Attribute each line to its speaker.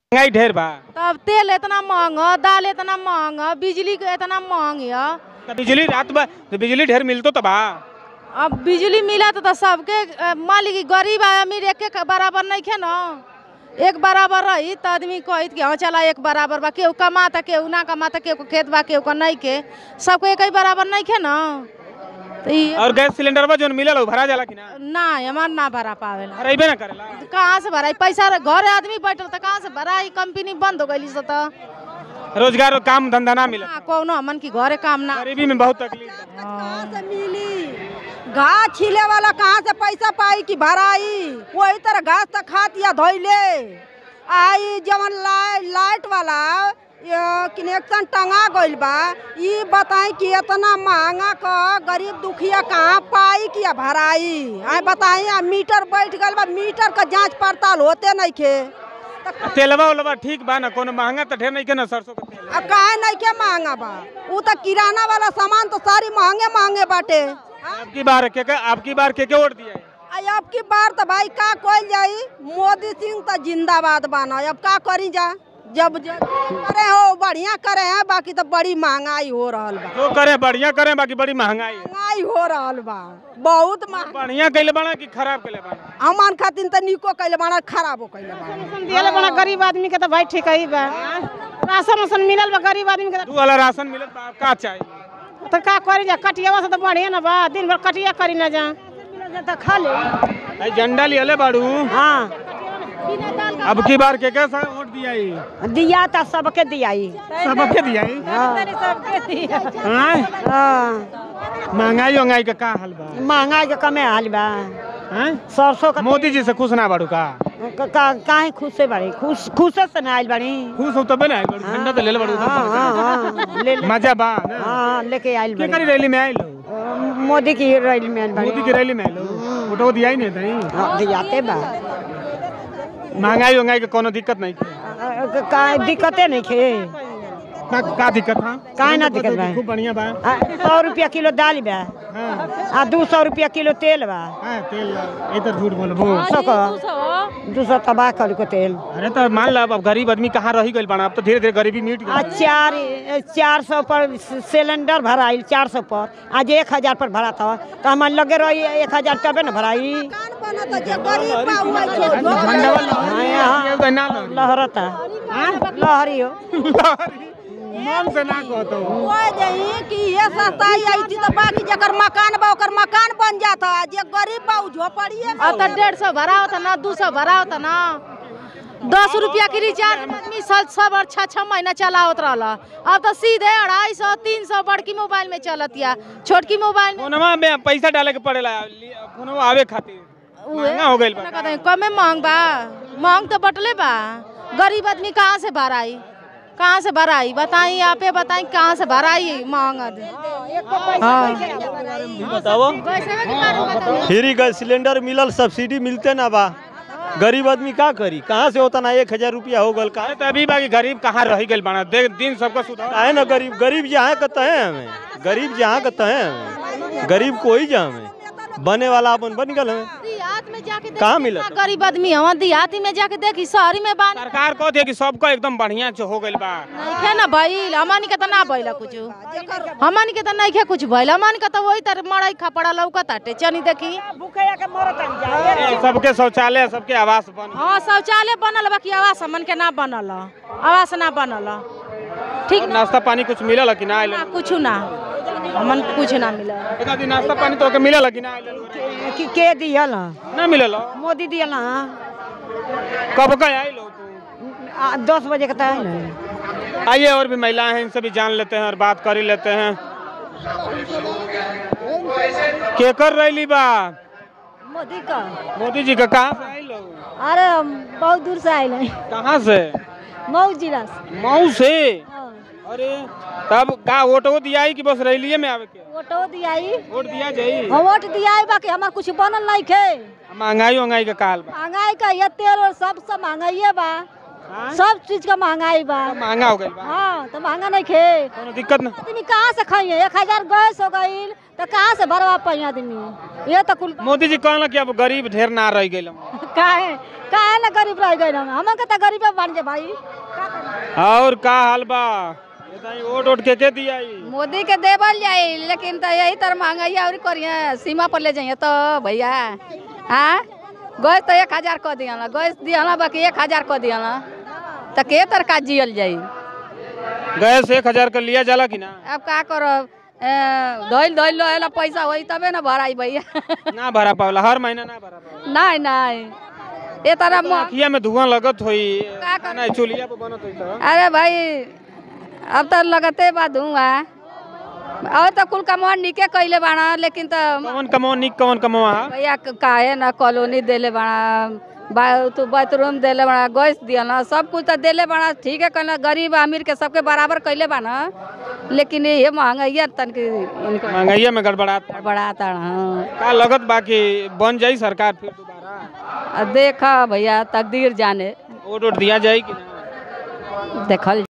Speaker 1: महंगाई ढेर बा
Speaker 2: तब तेल इतना महंगा दाल इतना महंगा बिजली के इतना महंगी है
Speaker 1: त बिजली रात बा तो बिजली ढेर मिलतो त बा
Speaker 2: अब बिजली मिला तो, तो सबके अ, मान ली कि गरीब आ अमीर एक एक बराबर नहीं खे ना एक बराबर रही तो आदमी कहत कि हाँ चला एक बराबर बा केहू कमाता केहू ना कमाता केहू के खेत बा केहू के नहीं के सबको एक ही बराबर नहीं खे ना तो ये
Speaker 1: और गैस सिलेंडर बा जोन मिलल उ भरा जाला कि ना
Speaker 2: ना हमार ना भरा पावेला
Speaker 1: भराइबे ना करेला
Speaker 2: कहाँ से भराई पैसा रह- घरे आदमी बैठल तो कहाँ से भराई कंपनी बंद हो गई से तो
Speaker 1: रोजगार और काम धंधा ना मिलत
Speaker 2: हाँ, कौनो हमन की घरे काम ना
Speaker 1: गरीबी में बहुत तकलीफ बा
Speaker 3: कहाँ से मिली घास छिले वाला कहाँ से पैसा पाई कि भराई वही तरह घास तक खात या धोइले आई जवन लाइट लाइट वाला कनेक्शन टंगा गइल बा ई बताई कि इतना महंगा क गरीब दुखिया कहाँ पाई कि या भराई आई बताई आ मीटर बैठ गइल बा मीटर का जांच पड़ताल होते नहीं खे
Speaker 1: आ तेलवा उलवा ठीक बा ना कोनो महंगा त ढेर नहीं के ना सरसों के तेल
Speaker 3: अब काहे नहीं के महंगा बा उ तो किराना वाला सामान तो सारी महंगे महंगे बाटे
Speaker 1: आपकी बार के के आपकी बार के के वोट दिया है
Speaker 3: आई अब की बार तो भाई का कोई जाई मोदी सिंह तो जिंदाबाद बाना अब का करी जा जब ज- करे हो बढ़िया करे हैं बाकी तो बड़ी महंगाई हो रहल बा
Speaker 1: जो करे बढ़िया करे बाकी बड़ी महंगाई है
Speaker 3: महंगाई हो रहल बा बहुत महंगा
Speaker 1: बढ़िया कैले बना कि खराब कैले बना
Speaker 3: हमान खातिर तो निको कैले बाना खराबो कैले बाना
Speaker 2: दियल बड़ा गरीब आदमी के तो भाई ठीक ही बा राशन उसन मिलल बा गरीब आदमी के
Speaker 1: दू वाला राशन मिलत बा का चाहिए
Speaker 2: तो का करी जा कटिया से तो बढ़िया ना बा दिन भर कटिया करी ना जा
Speaker 3: तो खा ले
Speaker 1: आई झंडा लियले बाड़ू
Speaker 3: हाँ
Speaker 1: अब की बार के के सा वोट दिया है
Speaker 3: दिया तो सबके दियाई
Speaker 1: सबके दिया है हाँ? महंगाई महंगाई का का हाल बा
Speaker 3: महंगाई के कमे हाल बा
Speaker 1: हैं?
Speaker 3: सरसों का
Speaker 1: मोदी जी से खुश ना बाड़ू का
Speaker 3: काहे खुश से बाड़ी खुश खुशे से ना आइल बाड़ी
Speaker 1: खुश हो तबे ना आइल बाड़ू झंडा तो ले ले बाड़ू
Speaker 3: हाँ हाँ ले ले
Speaker 1: मजा बा ना
Speaker 3: हाँ लेके आइल
Speaker 1: के
Speaker 3: बाड़ी
Speaker 1: करी रैली में आइल हो?
Speaker 3: मोदी की रैली में आइल बाड़ी
Speaker 1: मोदी की रैली में आइल हो? वोटो दिया ही नहीं था
Speaker 3: हाँ, दियाते बा
Speaker 1: महंगाई महंगाई के कोनो दिक्कत नहीं
Speaker 3: का दिक्कते नहीं खे
Speaker 1: का, का दिक्कत था
Speaker 3: काहे ना दिक्कत बा?
Speaker 1: खूब बढ़िया बा
Speaker 3: आ, सौ रुपया किलो दाल बा
Speaker 1: हाँ
Speaker 3: आ दू सौ रुपया किलो तेल बा
Speaker 1: हाँ तेल इधर झूठ बोलबो
Speaker 3: सौ का दू सौ तबाह कर को तेल
Speaker 1: अरे तो मान ला अब गरीब आदमी कहाँ रही गइल बाना अब तो धीरे धीरे गरीबी मिट
Speaker 3: आ
Speaker 1: गई
Speaker 3: चार चार सौ पर सिलेंडर भराइल चार सौ पर आज एक हजार पर भरा था तो हमारे लगे रही एक हजार तबे न भराई हाँ, यहाँ लहरता लहरी हो
Speaker 1: मन से ना कहतो
Speaker 3: कि ये सस्ताई आई थी तो बाकी जकर मकान बा ओकर मकान बन जाता जे गरीब बा उ झोपड़िए में
Speaker 2: अब तो डेढ़ सौ भरा होता ना दू सौ भरा होता ना दस रुपया के रिचार्ज आदमी साल सब और छः छः महीना चला होत रहला अब तो सीधे अढ़ाई सौ तीन सौ बड़की मोबाइल में चलत या छोटकी मोबाइल में
Speaker 1: फोनमा में पैसा डाले के पड़ेला लि- फोनमा आवे खातिर महंगा हो गइल बा
Speaker 2: ना कहते हैं, कमे महंग बा महंग तो बटले बा गरीब आदमी कहाँ से भराई कहाँ से भराई बताई आप ही बताई कहाँ से भराई महंग आदमी
Speaker 4: बताओ
Speaker 2: पैसे के बारे में बताइए।
Speaker 4: फ्री गैस सिलेंडर मिलल सब्सिडी मिलते ना बा गरीब आदमी का करी कहाँ से होता ना एक हजार रुपया हो गल का
Speaker 1: अरे तो अभी बाकी गरीब कहाँ रही गइल बाना देख दिन सबका सुधार
Speaker 4: है ना गरीब गरीब जहाँ कहते हैं हमें गरीब जहाँ कहते हैं हमें गरीब कोई जा हमें बने वाला अपन बन गल हमें
Speaker 2: देहात में जाके देखी
Speaker 4: कहाँ
Speaker 2: कितना
Speaker 4: मिलत?
Speaker 2: गरीब आदमी हवा देहाती में जाके देखी शहरी में बान
Speaker 1: सरकार कहते है कि सबका एकदम बढ़िया से हो गइल बा
Speaker 2: नइखे ना भइल हमनी के त ना भइल कुछ हमनी के त नइखे कुछ भइल हमनी के त वही तर मड़ई खपड़ा लौकत हटे चनी देखी
Speaker 1: ए, सबके शौचालय सबके आवास बन
Speaker 2: हाँ शौचालय बनल बाकी आवास हमन के ना बनल आवास ना बनल ठीक
Speaker 1: और
Speaker 2: ना
Speaker 1: नाश्ता पानी कुछ मिलल कि ना आइल
Speaker 2: कुछ ना हमन के कुछ ना मिलल
Speaker 1: एक आदमी नाश्ता पानी तो के मिलल कि ना आइल
Speaker 3: कि के दियल
Speaker 1: ना मिलल
Speaker 3: मोदी दियल
Speaker 1: कब का आइल हो तू
Speaker 3: दस बजे के तय
Speaker 1: आइए और भी महिलाएं हैं इनसे भी जान लेते हैं और बात कर ही लेते हैं के कर रही बा
Speaker 3: मोदी का
Speaker 1: मोदी जी का कहाँ से आइल हो
Speaker 3: अरे बहुत दूर से आयल है
Speaker 1: कहाँ से
Speaker 3: मऊ जिला से
Speaker 1: मऊ से अरे तब का वोटो दिया कि बस रैलिए में आवे के
Speaker 3: वोटो दियाई
Speaker 1: वोट दिया जाई
Speaker 3: हम वोट दियाई बाकी हमार कुछ बनल नहीं खे
Speaker 1: महंगाई महंगाई का काल बा
Speaker 3: महंगाई का ये तेल और सब सब महंगाई बा
Speaker 1: हाँ?
Speaker 3: सब चीज का महंगाई बा
Speaker 1: सब महंगा हो गइल बा
Speaker 3: हाँ तो महंगा नहीं खे
Speaker 1: कोनो दिक्कत ना
Speaker 3: आदमी कहाँ से खाइए एक हजार गैस हो गई तो कहाँ से भरवा पाई आदमी ये तो कुल
Speaker 1: मोदी जी कहला कि अब गरीब ढेर ना रह गइल
Speaker 3: काहे काहे ना गरीब रह गए हम हम के तो गरीब बन जे भाई का करी?
Speaker 1: और का हाल बा बताई वोट वोट के के दिया ई?
Speaker 5: मोदी के देवल जाई लेकिन तो यही तरह महंगाई और करिए सीमा पर ले जाइए तो भैया हाँ गैस तो एक हजार कऽ दिया गैस दिया बाकी एक हजार कऽ दिया तो के तरह का जियल जाई
Speaker 1: गैस एक हजार का लिया जाला कि ना
Speaker 5: अब का करब धोइल धोइल रहेला पैसा होई तबे ना भराई भैया
Speaker 1: ना भरा पावला हर महीना ना भरा पावला
Speaker 5: नहीं नहीं ये तरह म-
Speaker 1: अखिया में धुआं लगत होई
Speaker 5: का कर-
Speaker 1: ना चुलिया पे बनत होई तो
Speaker 5: अरे भाई अब तो लगते बा धुआं और तो कुल कमवा निके कैले बाड़ा लेकिन तो
Speaker 1: कौन कमो निक कौन कमो हा
Speaker 5: भैया क- काहे ना कॉलोनी देले बड़ा बा तू बाथरूम देले बड़ा गैस दिया सब कुछ तो देले बड़ा ठीक है कहना गरीब अमीर के सबके बराबर कैले बा ना लेकिन ये महंगाई तन के इनको
Speaker 1: महंगाइया में गड़बड़ात
Speaker 5: बढ़ाता हाँ
Speaker 1: का लगत बाकी बन जाई सरकार फिर दोबारा
Speaker 5: अब देखा भैया तकदीर जाने
Speaker 1: वोट वोट दिया जाई कि ना
Speaker 5: देखल